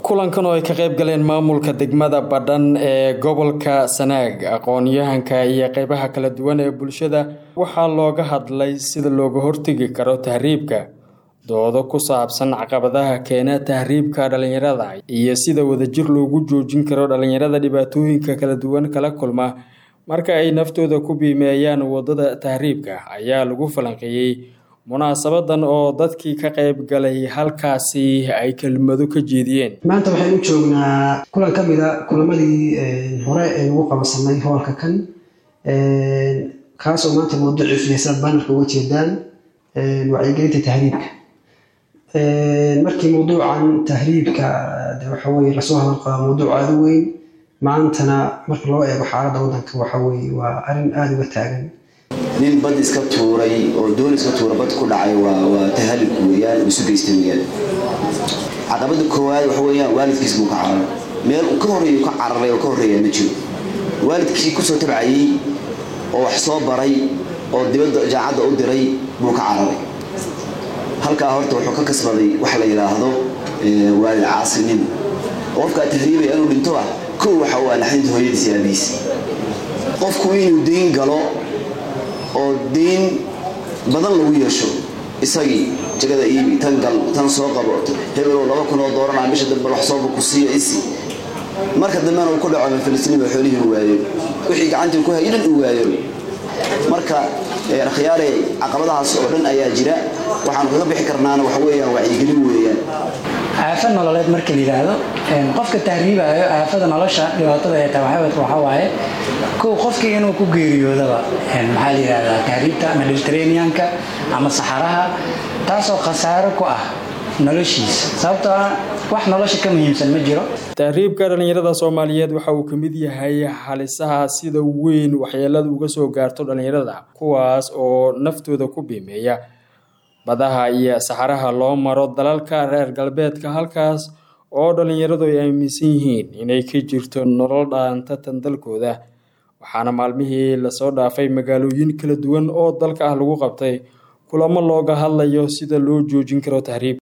kulankan oo ay ka qayb galeen maamulka degmada badhan ee gobolka sanaag aqoon-yahanka iyo qeybaha kala duwan ee bulshada waxaa looga hadlay sida looga hortegi karo tahriibka doodo ku saabsan caqabadaha keena tahriibka dhalinyarada iyo sida wadajir loogu joojin karo dhalinyarada dhibaatooyinka kala duwan kala kulma marka ay naftooda ku biimeeyaan wadada tahriibka ayaa lagu falanqeeyey munaasabadan oo dadkii ka qayb galay halkaasi ay kelmado ka jeediyeen maanta waxaynu joognaa kulan ka mid a kulamadii hore ee lagu qabansanay hoolka kan kaasoo maanta mawduuciisu heesaad banarka uga jeedaan wacyigelinta tahriibka markii mawduucan tahriibka waxa weye lasoo hadal qaba mawduuc aada u weyn maantana marka loo eego xaaladda waddanka waxa weye waa arrin aada uga taagan nin bad iska tuuray oo doon iska tuura bad ku dhacay waa tahalik weyaan isu geystay weyaan caqabada koowaad waxa weyaan waalidkiis buu ka cararay meel uu ka horreeyo ka cararay oo ka horreeya ma jiro waalidkii kusoo tabcayey oo wax soo baray oo dibadda jaacadda u diray buu ka cararay halkaa horta wuxuu ka kasbaday wax la yidhaahdo waalid caasinimo qofkaa tahriibaya inuu dhinto ah kow waxa uu anaxdinta hooyadiis aabiis qofku inuu dayn galo oo dayn badan lagu yeesho isagii jagada iibi tan gal tan soo qabo hebelow laba kun oo dooranaa bisha dambe wax sooba ku siiyo isi marka dambena uu ku dhaco filistiiniba xoolihii u waayo wixii gacantii ku hayay dhan uu waayo marka akhyaare caqabadahaas oo dhan ayaa jira waxaanu kaga bixi karnaana waxa weeyaan wacyigelin weeyaan aafad nololeed marka la yidhaahdo qofka tahriibayo aafada nolosha dhibaatada ee tahay waxaa waaye kow qofkii inuu ku geeriyoodaba maxaa la yidhahdaa tahriibta ama mediterraneanka ama saxaraha taasoo khasaaro ku ah noloshiisa sababtoo ah wax nolosha ka muhiimsan ma jiro tahriibka dhalinyarada soomaaliyeed waxa uu ka mid yahay halisaha sida weyn waxyeelada uga soo gaarto dhalinyarada kuwaas oo naftooda ku biimeeya badaha iyo saxaraha loo maro dalalka reer galbeedka halkaas oo dhalinyaradu ay aaminsan yihiin inay ka jirto nolol dhaanta tan dalkooda waxaana maalmihii lasoo dhaafay magaalooyin kala duwan oo dalka ah lagu qabtay kulamo looga hadlayo sida loo joojin karo tahriib